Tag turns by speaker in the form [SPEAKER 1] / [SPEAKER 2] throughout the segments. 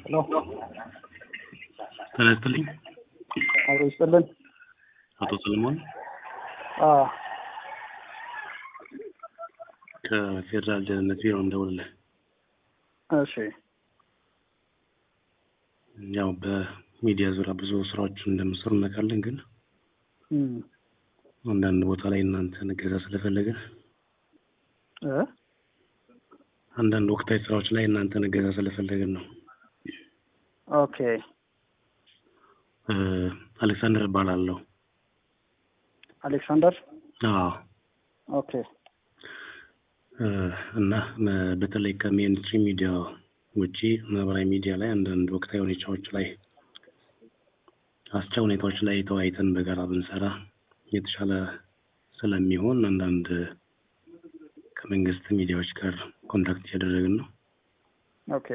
[SPEAKER 1] ሄሎ
[SPEAKER 2] ጤና ይስጥልኝ
[SPEAKER 1] አብሮ ይስጥልን።
[SPEAKER 2] አቶ ሰለሞን
[SPEAKER 1] አዎ
[SPEAKER 2] ከፌዴራል ደህንነት ቢሮ እንደውልልህ።
[SPEAKER 1] እሺ
[SPEAKER 2] ያው በሚዲያ ዙሪያ ብዙ ስራዎችን እንደምሰሩ እናውቃለን፣ ግን
[SPEAKER 1] እም
[SPEAKER 2] አንዳንድ ቦታ ላይ እናንተን እገዛ ስለፈለግን
[SPEAKER 1] እ
[SPEAKER 2] አንዳንድ ወቅታዊ ስራዎች ላይ እናንተን እገዛ ስለፈለግን ነው።
[SPEAKER 1] ኦኬ
[SPEAKER 2] እ አሌክሳንደር እባላለሁ።
[SPEAKER 1] አሌክሳንደር
[SPEAKER 2] አዎ
[SPEAKER 1] ኦኬ
[SPEAKER 2] እ እና መ- በተለይ ከሜንስትሪም ሚዲያ ውጪ ማህበራዊ ሚዲያ ላይ አንዳንድ ወቅታዊ ሁኔታዎች ላይ አስቻ ሁኔታዎች ላይ ተወያይተን በጋራ ብንሰራ የተሻለ ስለሚሆን አንዳንድ ከመንግስት ሚዲያዎች ጋር ኮንታክት እያደረግን ነው።
[SPEAKER 1] ኦኬ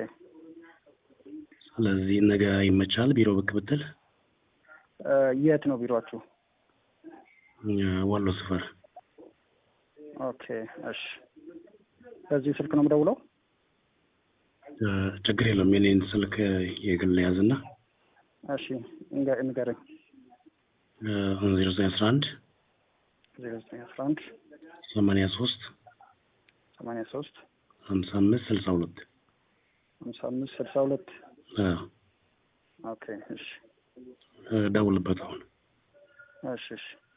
[SPEAKER 2] ስለዚህ ነገ ይመቻል ቢሮ ብቅ ብትል
[SPEAKER 1] እ የት ነው ቢሮአችሁ?
[SPEAKER 2] እ ዋሎ ስፈር
[SPEAKER 1] ኦኬ እሺ በዚህ ስልክ ነው የምደውለው?
[SPEAKER 2] እ ችግር የለውም የኔን ስልክ የግል ያዝና
[SPEAKER 1] እሺ ንገ- ንገረኝ።
[SPEAKER 2] ዜሮ ዘጠኝ አስራ አንድ
[SPEAKER 1] ዜሮ ዘጠኝ አስራ አንድ
[SPEAKER 2] ሰማንያ ሶስት
[SPEAKER 1] ሰማንያ ሶስት
[SPEAKER 2] ሀምሳ አምስት ስልሳ ሁለት
[SPEAKER 1] ሀምሳ አምስት ስልሳ ሁለት ኦኬ እሺ
[SPEAKER 2] ደውልበት አሁን
[SPEAKER 1] እሺ እሺ